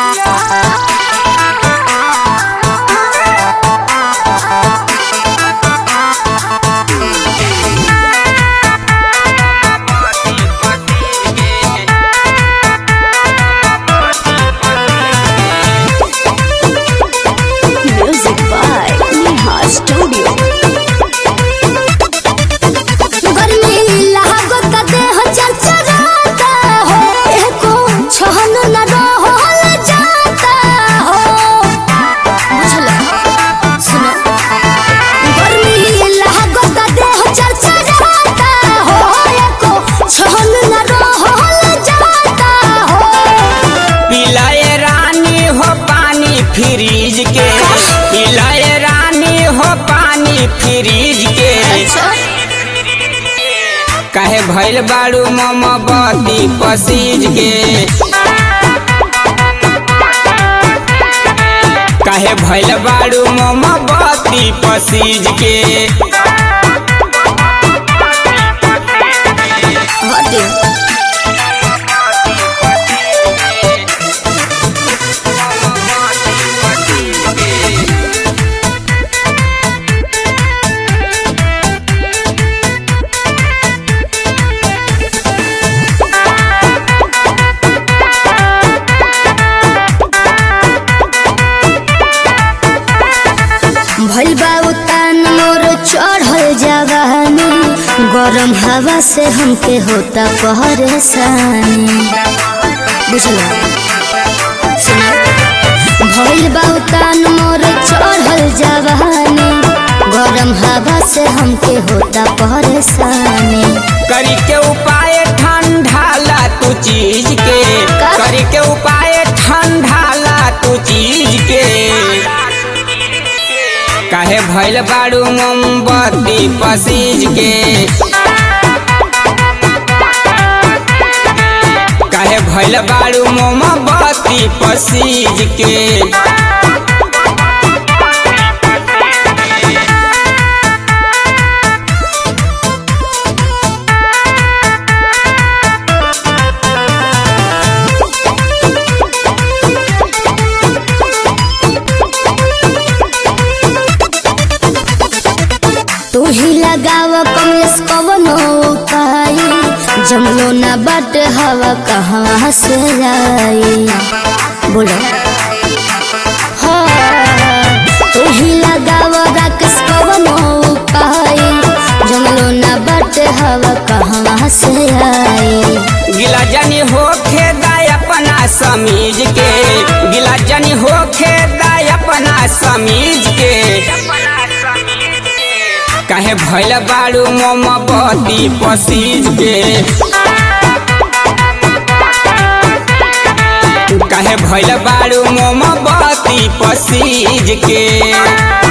Music by Neha Studio. गर्मी लागत देह चरचराता हो एको छहन न रहल जाता हो बुझला सुनो गर्मी लागत देह चरचराता हो एको छहन न रहल जाता हो पिलाए रानी हो पानी फ्रीज के पिलाए रानी हो पानी फ्रीज के काहे भइल बाड़ू मोमबत्ती पसीज के काहे भइल बाड़ू मोमबत्ती पसीज के हटे भइल बा उतान मोर चढ़ल जवानी गरम हवा से हमके होता परेशानी बुझला सुना भइल बा उतान मोर चढ़ल जवानी गरम हवा से हमके होता परेशानी करी के उपाय ठंडाला तू चीज के का? करी के उपाय ठंडाला तू चीज के काहे भइल बाड़ू मोमबत्ती पसीज के काहे भइल बाड़ू मोमबत्ती पसीज के तू ही लगाव कमलेश कवनो उपाय जमलो ना बट हवा कहाँ से आई बोलो हाँ, तू ही लगाव राकेश कवनो उपाय जमलो ना बट हवा कहाँ से आई गिला जनी होखे दाय अपना समीज के गिला जनी होखे दाय अपना समीज के काहे भइल बाड़ू मोमबत्ती पसीज के काहे भइल बाड़ू मोमबत्ती पसीज के